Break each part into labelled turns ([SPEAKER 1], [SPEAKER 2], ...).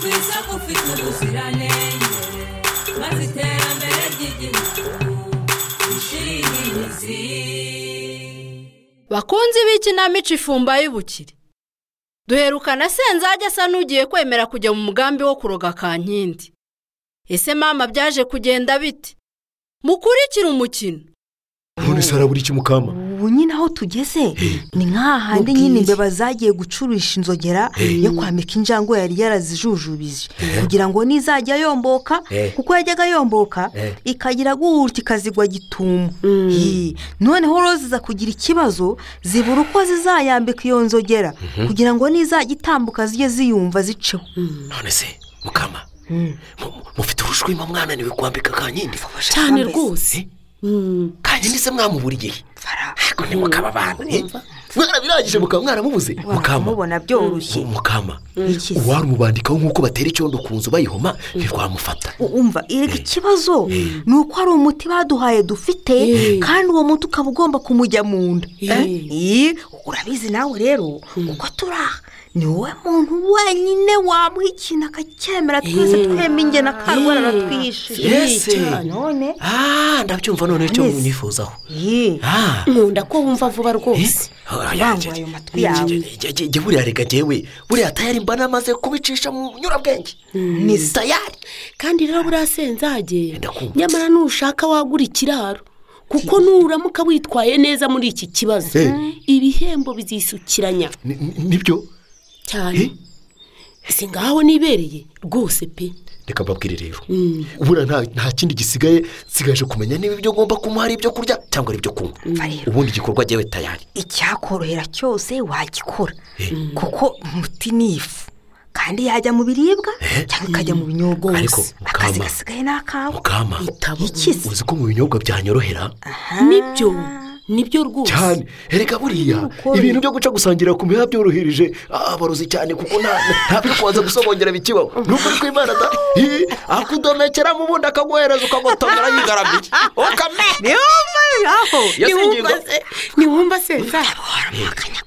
[SPEAKER 1] ufite ubuziranenge maze iterambere ry'igihugu rishire imizi
[SPEAKER 2] bakunzi b'ikinamico ifumba y'ubukire duherukana senzage asa n'ugiye kwemera kujya mu mugambi wo kuroga kankindi ese mama byaje kugenda bite mukurikire umukino
[SPEAKER 3] none sarabura iki mukama
[SPEAKER 4] ubu nyine aho tugeze ni nk'ahandi nyine imbeba zagiye gucurisha inzogera yo kwambika injangwe yari yarazijujubije kugira ngo nizajya yomboka kuko yajyaga yomboka ikagira gutya ikazigwa gitumo Hi, noneho rero ziza kugira ikibazo zibura uko zizayambika iyo nzogera kugira ngo nizajya itambuka zijye ziyumva ziceho
[SPEAKER 5] none se mukama mu- mufite urushwima mwananiwe kwambika kankindi
[SPEAKER 6] cyane rwose
[SPEAKER 5] kankindi se mwamubura igihe ariko ntimukaba abantu eh? mwarabirangije mukaba mwaramubuze mukama
[SPEAKER 4] mubona byoroshye
[SPEAKER 5] mu- mukama
[SPEAKER 4] Iki se?
[SPEAKER 5] uwarumubandikaho nk'uko batera icyondo ku nzu bayihoma ntirwamufata
[SPEAKER 4] U- umva erega ikibazo ni uko hari umuti baduhaye dufite kandi uwo muti ukaba ugomba kumujya mu nda Eh, eh, urabizi nawe rero uko turi aha ni wowe muntu wenyine wamuha ikintu akacyemera twese twemba ingena akarwara aratwihishije
[SPEAKER 5] Yes.
[SPEAKER 4] none
[SPEAKER 5] ah ndabyumva none cyo
[SPEAKER 4] Neza.
[SPEAKER 5] mwifuzaho
[SPEAKER 4] eh,
[SPEAKER 5] ah
[SPEAKER 6] nkunda ko wumva vuba rwose
[SPEAKER 4] Bangu ayo matwi yawe.
[SPEAKER 5] jye buriya reka jyewe buriya tayari mba namaze kubicisha mu nyurabwenge ni tayari
[SPEAKER 6] kandi rero buriya senzage
[SPEAKER 5] Ndakumva.
[SPEAKER 6] nyamara nushaka wagura ikiraro kuko nuramuka witwaye neza muri iki kibazo
[SPEAKER 5] Eh.
[SPEAKER 6] ibihembo bizisukiranya
[SPEAKER 5] Ni- ni- nibyo Eh.
[SPEAKER 6] cyane si ngaho nibereye rwose pe
[SPEAKER 5] reka mbabwire rero buriya nta- nta kindi gisigaye nsigaje kumenya niba ibyo ngomba kumuha ari ibyo kurya cyangwa ari ibyo kunywa ubundi igikorwa jyewe tayari
[SPEAKER 4] icyakorohera cyose wagikora kuko umuti ni ifu kandi yajya mu biribwa cyangwa ikajya mu binyobwa
[SPEAKER 5] Ariko,
[SPEAKER 4] wose
[SPEAKER 5] mukama.
[SPEAKER 4] akazi gasigaye ni akawe
[SPEAKER 5] mukama
[SPEAKER 6] Itabo.
[SPEAKER 4] ikize
[SPEAKER 5] uzi ko mu binyobwa byanyorohera
[SPEAKER 6] nibyo nibyo rwose
[SPEAKER 5] cyane erega buriya ibintu byo guca gusangira ku miha byorohereje abarozi cyane kuko nta nta byo kubanza gusobongera bikibaho ni ukuri kw'imana da hi akudomekeramo ubundi akaguhereza ukagotomera yigaramiye ukame yasingirwa
[SPEAKER 6] ntiwumva senza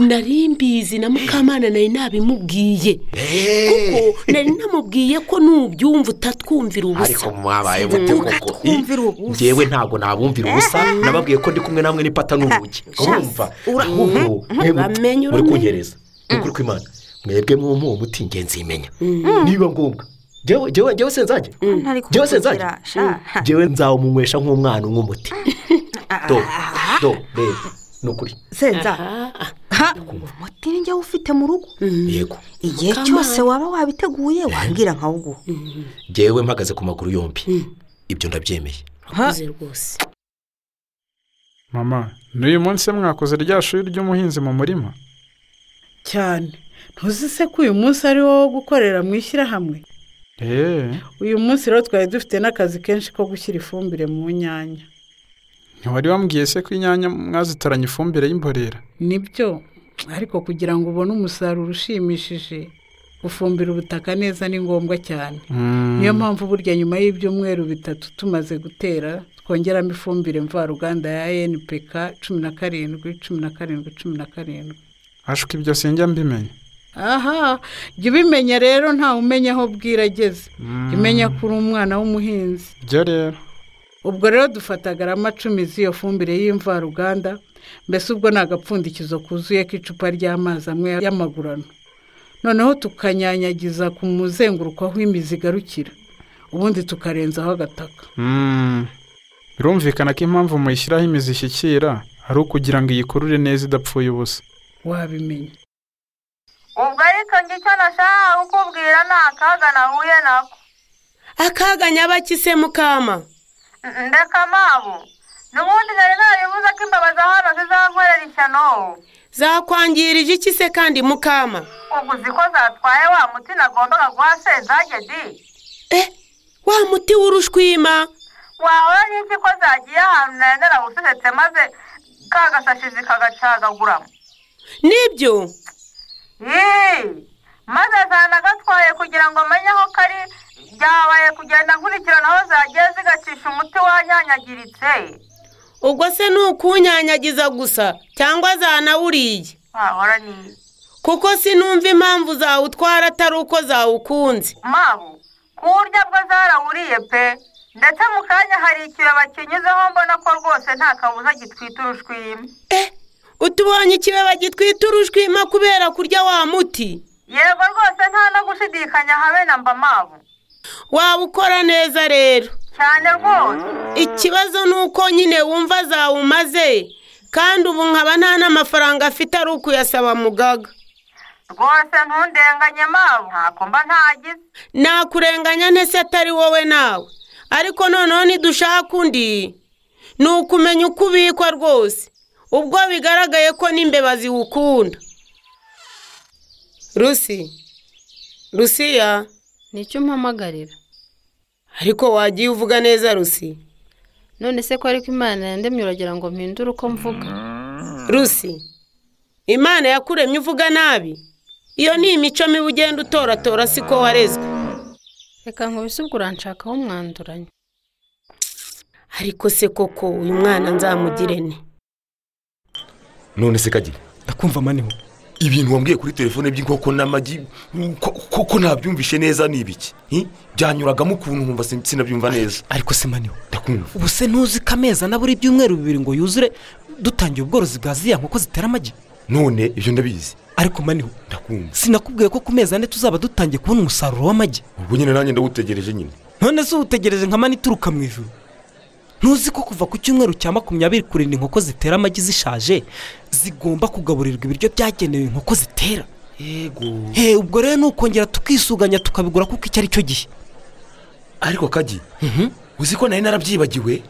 [SPEAKER 6] nari mbizi na mukamana nari nabimubwiye
[SPEAKER 5] eee
[SPEAKER 6] nari namubwiye ko nubyumva utatwumvira
[SPEAKER 5] ariko
[SPEAKER 6] ubusa
[SPEAKER 5] mwabaye mute koko
[SPEAKER 4] twumvira ubusa.
[SPEAKER 5] ngewe ntabwo nabumvira ubusa nababwiye ko ndi kumwe namwe n'ipata n'urugi urumva Ubu, mwebwe
[SPEAKER 6] uramenye,
[SPEAKER 5] muri
[SPEAKER 6] uramenye.
[SPEAKER 5] kunyereza ni ukuri kw'imana mwebwe mwumva uwo muti ingenzi yimenya niba ngombwa Jyewe- jyewe jyewe senzage
[SPEAKER 4] ntari
[SPEAKER 5] jyewe senzage
[SPEAKER 4] kukugira, sha.
[SPEAKER 5] jyewe nzawumunywesha nk'umwana unywa umuti do do reba ni ukuri
[SPEAKER 4] senza
[SPEAKER 6] Ah,
[SPEAKER 4] ha umuti ni njyewe ufite mu rugo
[SPEAKER 5] yego
[SPEAKER 4] igihe cyose waba wabiteguye wabwira nkawuguha
[SPEAKER 5] jyewe mpagaze ku maguru yombi ibyo ndabyemeye
[SPEAKER 6] akuze rwose
[SPEAKER 7] mama n'uyu munsi mwakoze rya shuri ry'umuhinzi mu murima
[SPEAKER 8] cyane ntuzi se ko uyu munsi ari wo wo gukorera mu ishyirahamwe
[SPEAKER 7] eee
[SPEAKER 8] uyu munsi rero twari dufite n'akazi kenshi ko gushyira ifumbire mu nyanya
[SPEAKER 7] ntiwari wambwiye se ko inyanya mwazitaranye ifumbire y'imborera
[SPEAKER 8] nibyo ariko kugira ngo ubone umusaruro ushimishije gufumbira ubutaka neza ni ngombwa cyane niyo mpamvu burya nyuma y'ibyumweru bitatu tumaze gutera twongeramo ifumbire mvaruganda ya npk cumi na karindwi cumi na karindwi cumi na karindwi
[SPEAKER 7] ashwi ibyo sinjya mbimenya
[SPEAKER 8] aha jya ubimenya rero ntawe umenya aho bwira ageze jya umenya ko uri umwana w'umuhinzi
[SPEAKER 7] ibyo rero
[SPEAKER 8] ubwo rero dufata garama cumi z'iyo fumbire y'imvaruganda mbese ubwo ni agapfundikizo kuzuye k'icupa ry'amazi amwe y'amagurano noneho tukanyanyagiza ku muzenguruko aho imizi igarukira ubundi tukarenzaho agataka
[SPEAKER 7] Mm. birumvikana ko impamvu muyishyiraho imizi ishyikira ari ukugira ngo iyikurure neza idapfuye ubusa
[SPEAKER 8] wabimenya
[SPEAKER 9] ubwo ariko njye icyo nashaka kukubwira ni akaga nahuye nako
[SPEAKER 6] akaga nyabakise mukama
[SPEAKER 9] N- ndeka mabu n'ubundi nari naribuze ko imbeba za hano zizankorera ishyano
[SPEAKER 6] zakwangirije iki se kandi mukama
[SPEAKER 9] ubwo uzi ko zatwaye wa muti nagombaga guha sezage di
[SPEAKER 6] eh wa muti w'urushwima
[SPEAKER 9] wahora n'iki ko zagiye ahantu nari narawusuhetse maze ka gasashi zikagacagaguramo
[SPEAKER 6] nibyo
[SPEAKER 9] Yee! maze zanagatwaye kugira ngo amenye aho kari byabaye kugenda nkurikirana aho zagiye zigacisha umuti wanyanyagiritse
[SPEAKER 6] ubwo se ni ukunyanyagiza gusa cyangwa zanawuriye
[SPEAKER 9] wahora ni
[SPEAKER 6] kuko sinumva impamvu zawutwara atari uko zawukunze
[SPEAKER 9] mabu ku buryo bwo zarawuriye pe ndetse mu kanya hari ikibaba kinyuzeho mbona ko rwose nta kabuza gitwita urushwima
[SPEAKER 6] utubonye ikibaba gitwita urushwima kubera kurya wa muti
[SPEAKER 9] yego rwose nta no gushidikanya habe na mba mabu
[SPEAKER 6] waba ukora neza rero
[SPEAKER 9] cyane rwose
[SPEAKER 6] ikibazo ni uko nyine wumva zawumaze kandi ubu nkaba nta n'amafaranga afite ari ukuyasaba mugaga
[SPEAKER 9] rwose ntundenganye mabu ntako mba ntagize
[SPEAKER 6] nakurenganya ntese atari wowe nawe ariko noneho nidushaka undi ni ukumenya uko ubikwa rwose ubwo bigaragaye ko n'imbeba ziwukunda rusi rusiya
[SPEAKER 10] nicyo mpamagarira
[SPEAKER 6] ariko wagiye uvuga neza rusi
[SPEAKER 10] none se ko ariko imana yandemye uragira ngo mpindure uko mvuga
[SPEAKER 6] rusi imana yakuremye uvuga nabi iyo ni imico mibi ugenda utoratora siko warezwe
[SPEAKER 10] reka nkubisubwe uranshakaho umwanduranye
[SPEAKER 6] ariko se koko uyu mwana nzamugire ne
[SPEAKER 5] none se kagira
[SPEAKER 3] ndakumva maniho
[SPEAKER 5] ibintu wambwiye kuri telefone by'inkoko n'amagi ko- koko ntabyumvishe neza ni ibiki Hi? byanyuragamo ukuntu nkumva sin- sinabyumva neza
[SPEAKER 3] ariko se maniho
[SPEAKER 5] ndakumva
[SPEAKER 11] ubu se ntuzi ko amezi ana buri byumweru bibiri ngo yuzure dutangiye ubworozi bwa ziriya nkoko zitera amagi
[SPEAKER 5] none ibyo ndabizi
[SPEAKER 11] ariko maniho
[SPEAKER 5] ndakumva
[SPEAKER 11] sinakubwiye ko ku mezi ane tuzaba dutangiye kubona umusaruro w'amagi
[SPEAKER 5] ubwo nyine nanjye ndawutegereje nyine
[SPEAKER 11] none se uwutegereje nka mani ituruka mu ijuru ntuzi ko kuva ku cyumweru cya makumyabiri kurinda inkoko zitera amagi zishaje zigomba kugaburirwa ibiryo byagenewe inkoko zitera
[SPEAKER 5] yego
[SPEAKER 11] he ubwo rero ni ukongera tukisuganya tukabigura kuko icyo ari cyo gihe
[SPEAKER 5] ariko kagi uzi ko nari narabyibagiwe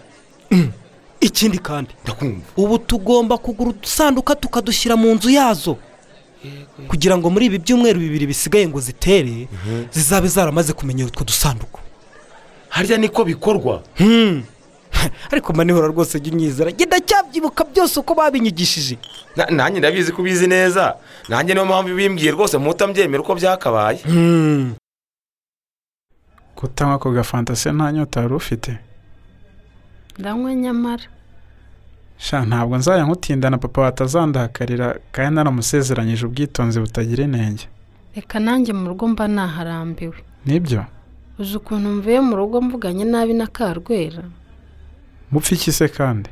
[SPEAKER 11] ikindi kandi
[SPEAKER 5] ndakumva
[SPEAKER 11] ubu tugomba kugura udusanduka tukadushyira mu nzu yazo kugira ngo muri ibi byumweru bibiri bisigaye ngo zitere zizabe zaramaze kumenyera utwo dusanduku
[SPEAKER 5] harya niko bikorwa
[SPEAKER 11] ariko manihora rwose jya unyizera genda cyabyibuka byose uko babinyigishije
[SPEAKER 5] Na- nanjye ndabizi ko ubizi neza nanjye niyo mpamvu bimbwiye rwose mutambyemera uko byakabaye
[SPEAKER 7] kutanywa ako gafanta se nta nyota wari ufite
[SPEAKER 10] ndanywa nyamara
[SPEAKER 7] sha ntabwo nzajya nkutindana papa watazandahakarira kandi naramusezeranyije ubwitonzi butagira inenge
[SPEAKER 10] reka nanjye mu rugo mba naharambiwe
[SPEAKER 7] nibyo
[SPEAKER 10] uzi ukuntu mvuye mu rugo mvuganye nabi na karwera
[SPEAKER 7] mupfa iki se kandi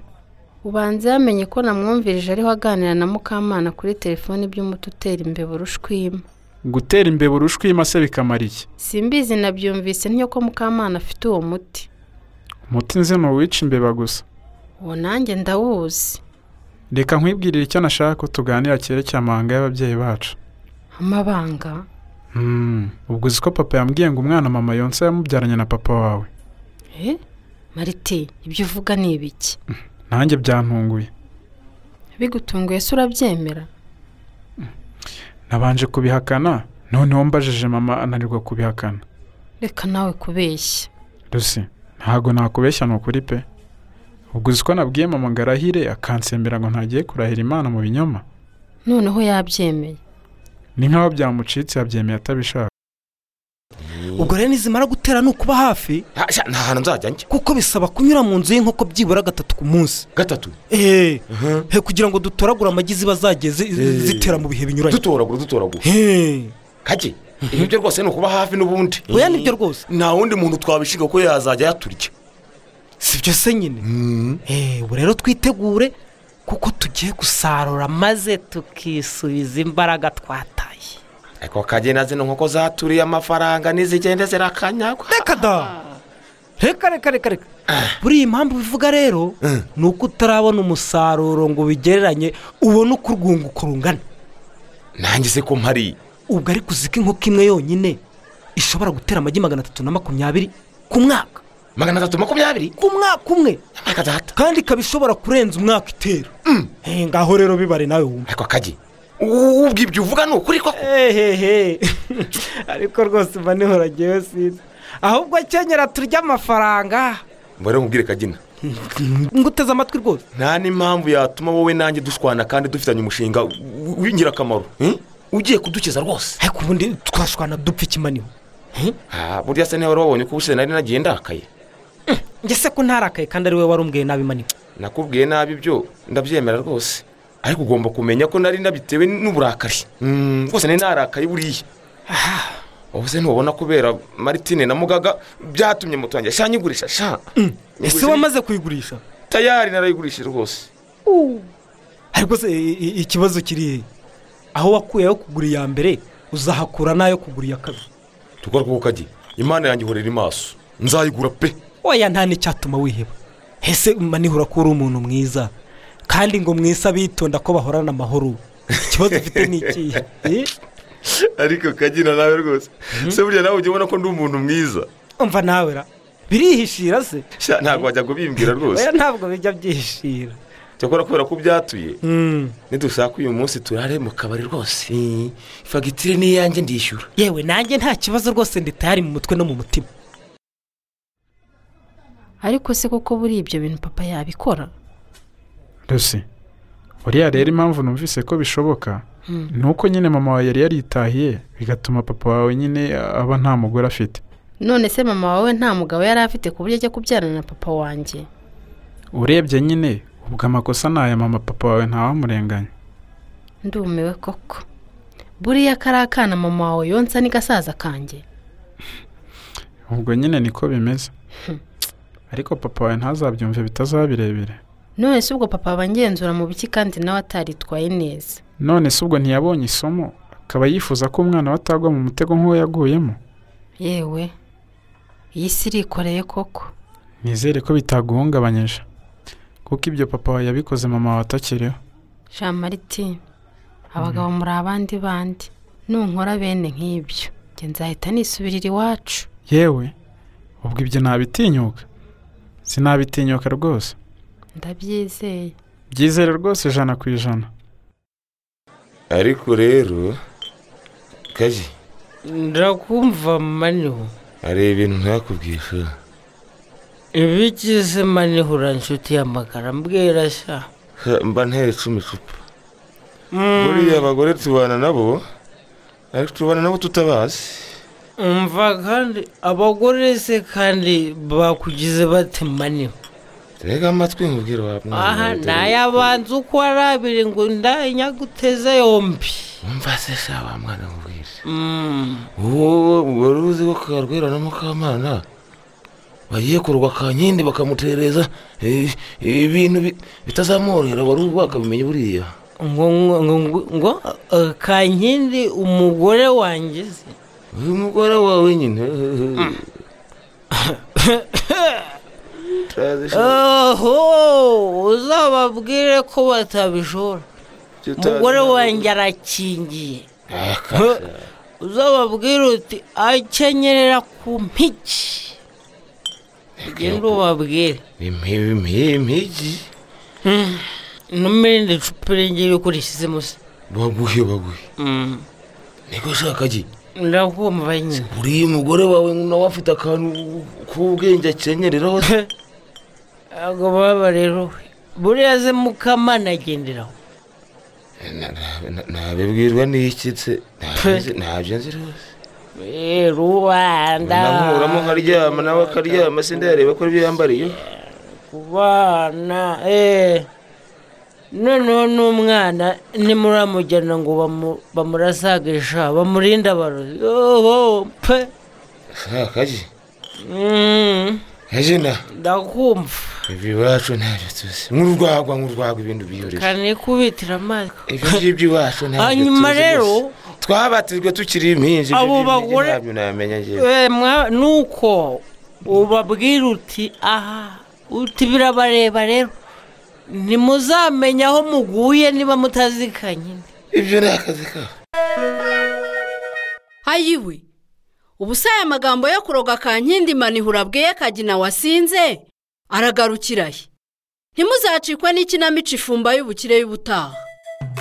[SPEAKER 10] ubanza yamenye ko namwumvirije ariho aganira na mukamana kuri telefone iby'umuti utera imbeba urushwima
[SPEAKER 7] gutera imbeba urushwima se bikamara iki
[SPEAKER 10] simbizi nabyumvise n'iyo ko mukamana afite uwo muti
[SPEAKER 7] umuti nzi ni uwica imbeba gusa
[SPEAKER 10] uwo nanjye ndawuzi
[SPEAKER 7] reka nkwibwirire icyo nashaka ko tuganira cyerekeye amahanga y'ababyeyi bacu
[SPEAKER 10] amabanga
[SPEAKER 7] Hmm, ubwo uzi ko papa yambwiye ngo umwana mama yonsa yamubyaranye na papa wawe
[SPEAKER 10] eh marite ibyo uvuga ni ibiki
[SPEAKER 7] nanjye byantunguye
[SPEAKER 10] bigutunguye se urabyemera
[SPEAKER 7] nabanje kubihakana noneho mbajije mama ananirwa kubihakana
[SPEAKER 10] reka nawe kubeshya
[SPEAKER 7] rusi ntabwo nakubeshya ni ukuri pe ubwo uzi ko nabwiye mama ngo arahire akansembera ngo ntagiye kurahira imana mu binyoma
[SPEAKER 10] noneho yabyemeye
[SPEAKER 7] ni nk'aho byamucitse yabyemeye atabishaka
[SPEAKER 11] ubwo rero nizimara gutera ni ukuba hafi
[SPEAKER 5] Ha, sha, nta hantu nzajya njya
[SPEAKER 11] kuko bisaba kunyura mu nzu y'inkoko byibura gatatu ku munsi
[SPEAKER 5] gatatu
[SPEAKER 11] eee kugira ngo dutoragure amagi ziba zagiye zi-
[SPEAKER 5] Eh.
[SPEAKER 11] zitera mu bihe binyuranye
[SPEAKER 5] dutoragura dutoragura
[SPEAKER 11] Hey.
[SPEAKER 5] kagi ibi byo rwose ni ukuba hafi n'ubundi
[SPEAKER 11] oya nibyo rwose
[SPEAKER 5] nta wundi muntu twabishinga ko yazajya yaturya
[SPEAKER 11] si byo se nyine Eh, ubu rero twitegure kuko tugiye gusarura maze tukisubiza imbaraga twataye
[SPEAKER 5] ariko kagenda zino nkoko zaturiye amafaranga nizigenda zirakanyagwa
[SPEAKER 11] reka da reka reka reka reka buri iyi mpamvu bivuga rero ni uko utarabona umusaruro ngo ubigereranye ubone uko urwunguko rungana
[SPEAKER 5] nanjye se ko mpari
[SPEAKER 11] ubwo ariko uzi ko inkoko imwe yonyine ishobora gutera amagi magana atatu na makumyabiri ku mwaka
[SPEAKER 5] magana atatu makumyabiri
[SPEAKER 11] ku mwaka umwe
[SPEAKER 5] reka data
[SPEAKER 11] kandi ikaba ishobora kurenza umwaka itera Eh, ngaho rero bibare nawe wumva
[SPEAKER 5] ariko kagi ubwo ibyo uvuga ni ukuri koko
[SPEAKER 11] hehehe ariko rwose uba ntihoragewe sinzi ahubwo kenyera turya amafaranga
[SPEAKER 5] mbere nkubwire kagina
[SPEAKER 11] ngo uteze amatwi rwose
[SPEAKER 5] nta n'impamvu yatuma wowe nanjye dushwana kandi dufitanye umushinga w- w'ingirakamaro Hmm? ugiye kudukiza rwose
[SPEAKER 11] ariko ubundi twashwana dupfa ikimaniho
[SPEAKER 5] Ah, burya se niba wari wabonye ko ubushize nari nagiye ndakaye
[SPEAKER 11] njye se ko ntarakaye kandi ari we wari umbwiye nabi maniho
[SPEAKER 5] nakubwiye nabi ibyo ndabyemera rwose ariko ugomba kumenya ko nari nabitewe n'uburakari Hmm, rwose nari narakaye buriya
[SPEAKER 12] ubuse ntubona kubera maritine na mugaga byatumye moto yanjye sha nyigurisha sha
[SPEAKER 11] ese wamaze kuyigurisha
[SPEAKER 12] tayari narayigurishije rwose
[SPEAKER 11] ariko se i- i- ikibazo kiri he aho wakuye ayo kugura iya mbere uzahakura n'ayo kugura iya kabiri
[SPEAKER 12] tukora kuko kajye imana yanjye ihorera imaso nzayigura pe
[SPEAKER 11] oya nta n'icyatuma wiheba ese manihura ko uri umuntu mwiza kandi ngo mwese abitonda ko bahorana amahoro ikibazo ufite ni ikihe Eh?
[SPEAKER 12] ariko kagina nawe rwose se burya nawe ujya ubona ko ndi umuntu mwiza
[SPEAKER 11] umva nawe ra birihishira se
[SPEAKER 12] Sha, ntabwo wajya kubimbwira
[SPEAKER 11] oya
[SPEAKER 12] rwose
[SPEAKER 11] ntabwo bijya byihishira
[SPEAKER 12] cyakora kubera ko byatuye
[SPEAKER 11] Mm.
[SPEAKER 12] nidushaka uyu munsi turare mu kabari rwose fagitire ni iyanjye ndishyura
[SPEAKER 11] yewe nanjye nta kibazo rwose ndi tayari mu mutwe no mu mutima
[SPEAKER 10] ariko se kuko buriya ibyo bintu papa yabikora
[SPEAKER 7] rusi buriya rero impamvu numvise ko bishoboka
[SPEAKER 10] Hmm.
[SPEAKER 7] ni uko nyine mama wawe yari yaritahiye bigatuma papa wawe nyine aba nta mugore afite
[SPEAKER 10] none se mama wawe nta mugabo yari afite ku buryo ajya kubyarana na papa wanjye
[SPEAKER 7] urebye nyine ubwo amakosa ni aya mama papa wawe ntawamurenganya
[SPEAKER 10] ndumiwe koko buriya kari akana mama wawe yonsa ni gasaza kanjye
[SPEAKER 7] ubwo nyine niko bimeze ariko papa wawe ntazabyumve bitazaba birebire
[SPEAKER 10] none se ubwo papa aba angenzura mu biki kandi nawe ataritwaye neza
[SPEAKER 7] none se ubwo ntiyabonye isomo akaba yifuza ko umwana we atagwa mu mutego nk'uwo yaguyemo
[SPEAKER 10] yewe iyi si irikoreye koko
[SPEAKER 7] nizere ko bitaguhungabanyije kuko ibyo papa wawe yabikoze mama wawe atakiriho
[SPEAKER 10] jean martin abagabo muri abandi bandi nunkora bene nk'ibyo njye nzahita nisubirira iwacu
[SPEAKER 7] yewe ubwo ibyo ntabitinyuka sinabitinyuka rwose
[SPEAKER 10] ndabyizeye
[SPEAKER 7] byizere rwose ijana ku ijana
[SPEAKER 12] ariko rero kaji
[SPEAKER 13] ndakumva maniho
[SPEAKER 12] hari ibintu ntakubwira
[SPEAKER 13] ibigize maniho nshuti y'amagara mbwira sha
[SPEAKER 12] Ha, mba ntere cumi cupa buriya abagore tubana nabo ariko tubana nabo tutabazi
[SPEAKER 13] umva kandi abagore se kandi bakugize bate maniho
[SPEAKER 12] rega amatwi nkubwire wa mwana
[SPEAKER 13] aha
[SPEAKER 12] wawe, dore.
[SPEAKER 13] nayabanza uko arabire ngo ndanyaguteze yombi
[SPEAKER 12] umva se sha wa mwana nkubwire
[SPEAKER 13] Mm.
[SPEAKER 12] uwo wari uzi ko karwera na mukamana bagiye kurwa kankindi bakamutereza eh, ibintu bi- bitazamworohera wari uzi wakabimenya buriya
[SPEAKER 13] ngo ngo ngo ngo eh, kankindi umugore wanjye se
[SPEAKER 12] uyu mugore wawe nyine
[SPEAKER 13] oho uzababwire ko batabishora
[SPEAKER 12] Tutazi
[SPEAKER 13] umugore
[SPEAKER 12] ntabwo.
[SPEAKER 13] wanjye arakingiye uzababwire uti akenyerera ku mpiki genda ubabwire
[SPEAKER 12] impigi
[SPEAKER 13] n'umurindi cupa irengera uko urishyizemo se
[SPEAKER 12] baguhe baguhe
[SPEAKER 13] Mm.
[SPEAKER 12] niko ushaka gi
[SPEAKER 13] ndakumva nyine
[SPEAKER 12] uriya mugore wawe nawe afite akantu k'ubwenge akenyereraho
[SPEAKER 13] ntabwo baba rero we. buriya ze mukamana agenderaho
[SPEAKER 12] ntabibwirwa n'iki se Ntabyo- ntabyo nzi rwose
[SPEAKER 13] Eh, rubanda
[SPEAKER 12] nankuramo nkaryama nawe akaryama se ndareba ko ibyo yambariye
[SPEAKER 13] ku bana eee noneho n'umwana nimuramujyana ngo bamu- bamurasagisha bamurinde abarozi yoho pe
[SPEAKER 12] shakaje
[SPEAKER 13] Mm,
[SPEAKER 12] kajena
[SPEAKER 13] ndakumva
[SPEAKER 12] ibiwacu ntabyo tuzi nk'urwagwa nk'urwagwa ibintu biyurije
[SPEAKER 13] kanikubitira amazi
[SPEAKER 12] ibyo ngibyo iwacu ntabyo
[SPEAKER 13] Hanyuma
[SPEAKER 12] tuzi
[SPEAKER 13] rero,
[SPEAKER 12] rwose. twabatijwe tukiri impinja
[SPEAKER 13] abo bagore-
[SPEAKER 12] ntabyo namenya njyewe
[SPEAKER 13] Eh, mwa- nuko ubabwira uti aha uti birabareba rero ntimuzamenya aho muguye niba mutazikanye
[SPEAKER 12] ibyo ni akazi kabo
[SPEAKER 2] ayiwe ubusa aya magambo yo kuroga kankindi manihura bweye kagina wasinze aragarukira he ntimuzacikwe n'ikinamico ifumba y'ubukire y'ubutaha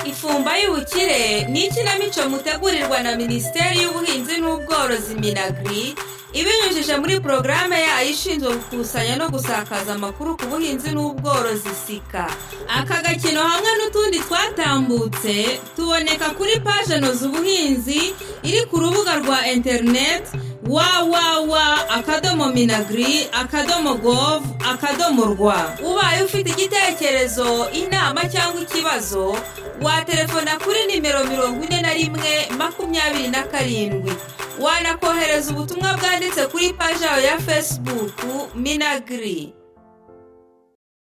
[SPEAKER 1] ifumba y'ubukire ni ikinamico mutegurirwa na minisiteri y'ubuhinzi n'ubworozi minagiri ibinyujije muri porogaramu yayo ishinzwe gukusanya no gusakaza amakuru ku buhinzi n'ubworozi sika aka gakino hamwe n'utundi twatambutse tuboneka kuri paje noza ubuhinzi iri ku rubuga rwa interineti wawawa akadomo minagiri akadomo gov akadomo rwa ubaye ufite igitekerezo inama cyangwa ikibazo waterefona kuri nimero mirongo ine na rimwe makumyabiri na karindwi wanakohereza ubutumwa bwanditse kuri paji yawe ya fesibuku minagiri